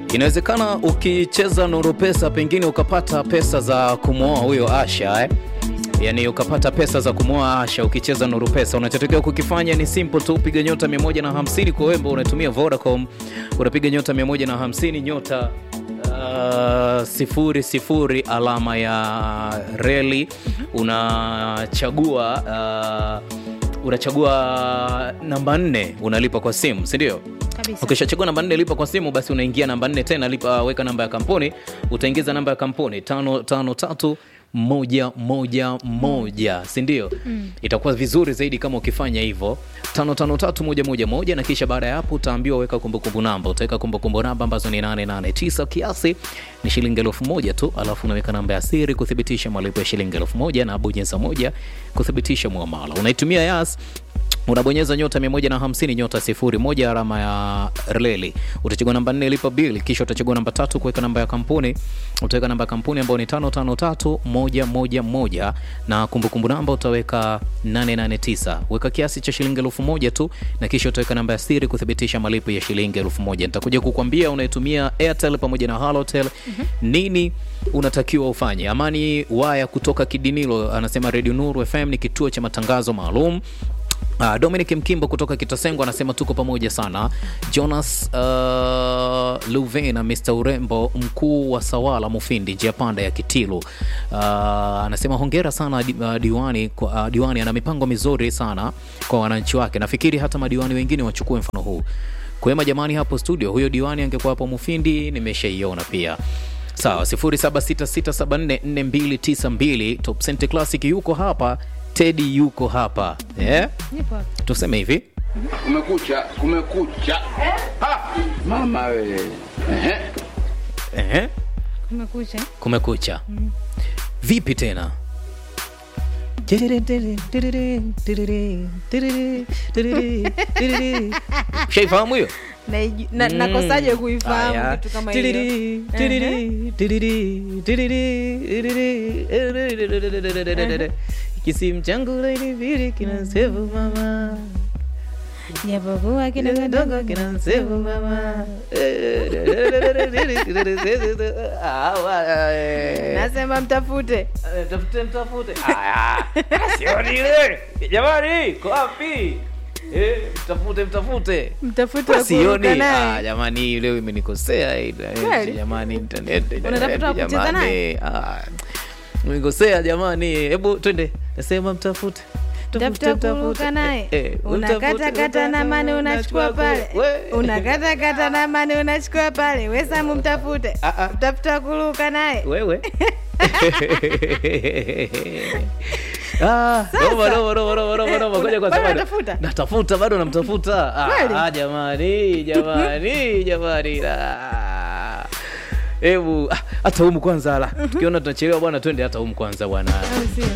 Inawezekana ukicheza Nuru Pesa pengine ukapata pesa za kumwoa huyo Asha eh? Yaani ukapata pesa za kumwoa Asha ukicheza Nuru Pesa. Unachotakiwa kukifanya ni simple tu, piga nyota 150 kwa wembo unatumia Vodacom, unapiga nyota 150 nyota uh, sifuri sifuri alama ya reli unachagua uh, unachagua namba nne unalipa kwa simu, si ndio? Kabisa. Ukishachagua namba nne lipa kwa simu, basi unaingia namba nne tena lipa, weka namba ya kampuni, utaingiza namba ya kampuni tano tano tatu moja moja moja, si ndio? Itakuwa vizuri zaidi kama ukifanya hivyo tano tano tatu moja moja moja, na kisha baada ya hapo utaambiwa weka kumbukumbu namba. Utaweka kumbukumbu namba ambazo ni 889 kiasi ni shilingi elfu moja tu, alafu unaweka namba ya siri kuthibitisha malipo ya shilingi elfu moja na bonyeza moja kuthibitisha muamala. Unaitumia Yas unabonyeza nyota 150 nyota 01 alama ya reli, utachagua namba 4 lipa bili, kisha utachagua namba tatu kuweka namba ya kampuni. Utaweka namba ya kampuni ambayo ni 553111 na kumbukumbu namba utaweka 889. Weka kiasi cha shilingi elfu moja tu, na kisha utaweka namba ya siri kuthibitisha malipo ya shilingi elfu moja. Nitakuja kukwambia unaitumia Airtel pamoja na Halotel nini unatakiwa ufanye. Amani Waya kutoka Kidinilo anasema Radio Nuru FM ni kituo cha matangazo maalum Uh, Dominic Mkimbo kutoka Kitasengo anasema tuko pamoja sana. Jonas uh, Luvena Mr Urembo mkuu wa Sawala Mufindi njia panda ya Kitilu uh, anasema hongera sana di, uh, diwani, kwa- uh, diwani ana mipango mizuri sana kwa wananchi wake. Nafikiri hata madiwani wengine wachukue mfano huu. Kwema jamani, hapo studio, huyo diwani angekuwa hapo Mufindi, nimeshaiona pia. Sawa, 0766744292 Top Cent Classic yuko hapa, Teddy yuko hapa yeah? Nipo hapa. Tuseme hivi Kumekucha, kumekucha. Ha! Mama we. Ehe. ehe, Kumekucha. kumekucha. Vipi tena? Ushaifahamu hiyo? Naiju- na- Nakosaje Aya. kuifahamu kitu kama hiyo? Tiriri, tiriri, tiriri, tiriri, tiriri. Kisimu changu laini vile kinasevu mama Japokuwa kidogo dogo kinasevu mama nasema mtafute tafute mtafute sioni ile jamani ko wapi Eh, mtafute mtafute mtafute wa sioni kuruka ah, naye jamani hii leo imenikosea hii, Kweli? jamani internet Unatafuta wa internet, kucheza jamani. naye? Ah, umenikosea jamani hebu twende nasema mtafute tafuta kuruka naye unakatakata na mane unachukua pale unakatakata na mane unachukua pale wesamu mtafute Ah, ah. tafuta kuruka naye wewe Ah, noma, noma, noma, noma, noma, noma. Ngoja kwa Bado sababu- unatafuta? natafuta bado namtafuta Ah, Kweli? ah, jamani jamani jamani Ah. hebu ah, hata humu kwanza la tukiona tunachelewa bwana twende hata humu kwanza bwana Au sio?